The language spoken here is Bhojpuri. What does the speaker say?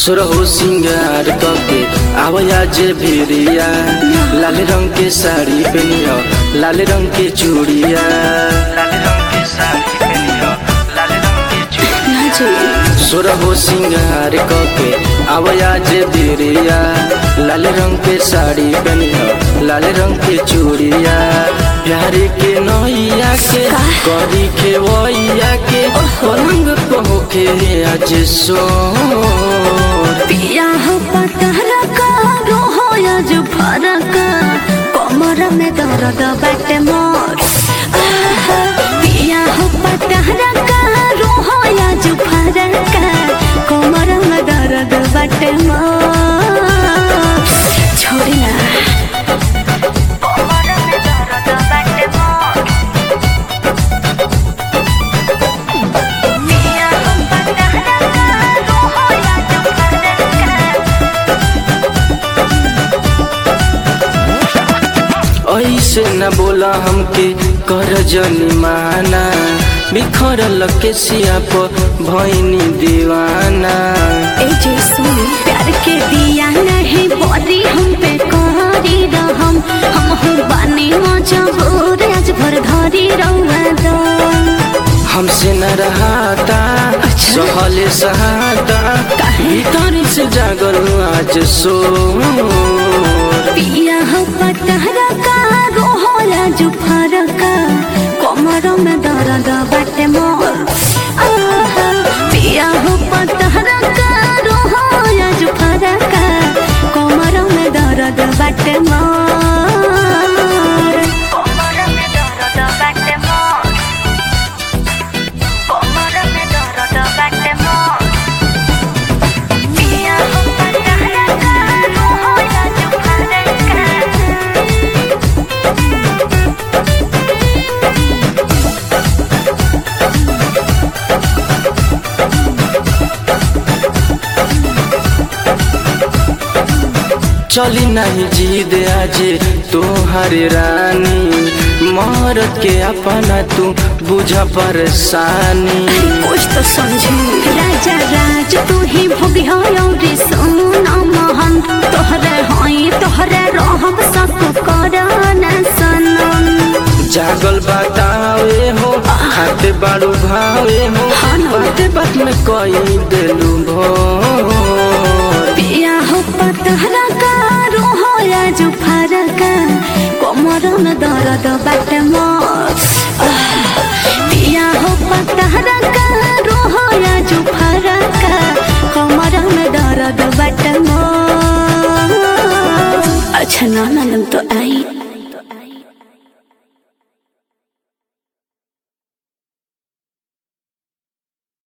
सुरहो सिंगार कके आवया जे भिरिया लाल रंग के साड़ी पहनियो लाल रंग के चूड़िया लाल रंग के साड़ी पहनियो लाल रंग के चूड़िया ना जी सुरहो सिंगार कके आवया जे भिरिया लाल रंग के साड़ी पहनियो लाल रंग के चूड़िया प्यारे के नैया के करी के वैया के पलंग पहुके आज सोर पिया हो पतहरा का रोहो आज फरक कमर में दर्द बाटे मोर आहा, पिया हो पतहरा का रोहो आज फरक कमर में दर्द बाटे मोर छोड़ी ना कमर में दर्द बाटे मोर पिया हो पतहरा का रोहो आज फरक ऐसे न बोला हमके कर जनी माना बिखरल के सिया पर भैनी दीवाना ए जे सुन प्यार के दिया नहीं बोरी हम पे कहारी रहम हम हो बानी मजबूर आज भर धरी रहुआ दो हमसे न रहाता सहले सहाता भीतर से जागल आज सो पिया हो पतहरा का रोहो आज फरक कमर में दर्द बाटे मोर आहा, पिया हो पतहरा का रोहो आज फरक कमर में दर्द बाटे मोर कमर में दर्द बाटे मोर कमर में दर्द बाटे मोर पिया हो पतहरा का रोहो आज फरक चली नहीं जीद आज तोहर रानी मरद के अपना तू बुझ परेशानी कुछ तो समझे राजा राज तू ही भोगी हो रे सोना मोहन तोहरे होई तोहरे रहब सब करना सनम जागल बतावे हो खाते बाड़ू भावे हो हाँ ना। बाते बात में कई दिलू भोर पिया हो पतहरा का रोहो आज फरक कमर में दर्द बाट मोर आह, पिया हो पतहरा का रोहो आज फरक कमर में दर्द बाट मोर अच्छा ना ना तो